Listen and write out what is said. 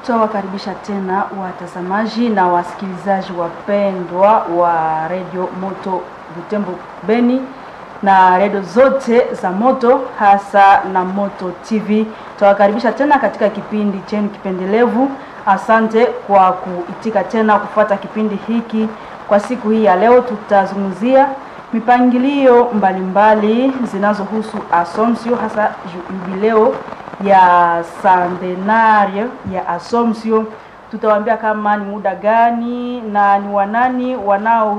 Tutawakaribisha tena watazamaji na wasikilizaji wapendwa wa redio Moto Butembo Beni na redio zote za Moto hasa na Moto TV. Tutawakaribisha tena katika kipindi chenu kipendelevu. Asante kwa kuitika tena kufuata kipindi hiki. Kwa siku hii ya leo, tutazungumzia mipangilio mbalimbali zinazohusu Assumption, hasa jubileo ya centenario ya Assumption. Tutawaambia kama ni muda gani na ni wanani wanao